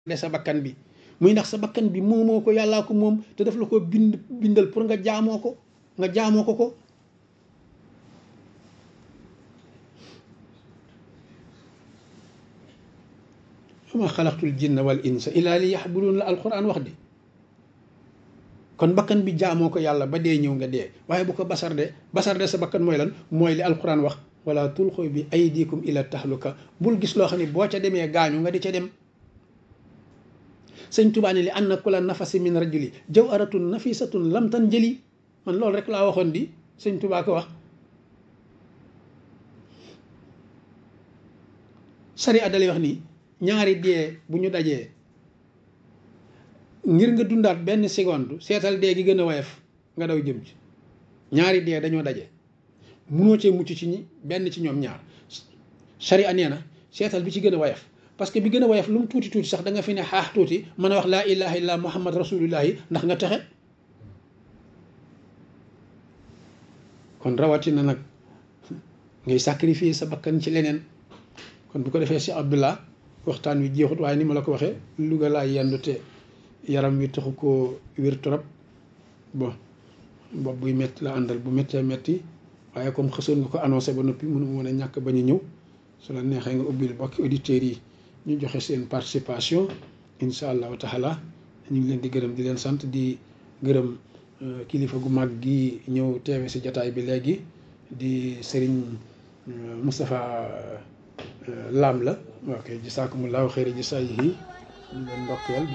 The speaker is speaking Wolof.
de sa bakkan bi muy ndax sa bakkan bi moomoo ko yàllaa ko moom te daf la ko bind bindal pour nga jaamoo ko nga jaamoo ko ko wama xalaqtul jinna wal insa illa li yaxbudun la alquran wax di kon bakkan bi jaamoo ko yàlla ba dee ñëw nga dee waaye bu ko basar de basar de sa bakkan mooy lan mooy li alquran wax wala tulxu bi aydikum ila tahluka bul gis loo xam ne boo ca demee gaañu nga di ca dem sëñ Tuubaa ne li anna kula nafasi min rajuli jawharatun nafisatun lam tan jëli man loolu rek laa waxoon di sëñ Tuubaa ko wax sari addalay wax nii ñaari dee bu ñu dajee ngir nga dundaat benn seconde seetal dee gi gën a woyof nga daw jëm ci ñaari dee dañoo daje munoo cee mucc ci ñi benn ci ñoom ñaar sharia nee na seetal bi ci gën a woyof parce que bi gën a woyof lu mu tuuti tuuti sax da nga fi ne xaax tuuti mën a wax laa ilaha illa muhammad rasulullahi ndax nga texe kon rawatina nag ngay sacrifier sa bakkan ci leneen kon bu ko defee si abdullah waxtaan wi jeexut waaye ni ma la ko waxee Louga laa yendu te yaram wi taxu koo wér trop bon bopp buy métti la àndal bu méttee métti waaye comme xësoon nga ko annoncé ba noppi mënu mën a ñàkk bañ a ñëw su la neexee nga ubbil bokki auditeurs yi ñu joxe seen participation incha allahu taala ñu ngi leen di gërëm di leen sant di gërëm kilifa gu mag gi ñëw teewe si jataay bi léegi di Serigne Moustapha Lam la ok jisaakumullahu xeyri jisaayihi ñu leen ndokkeel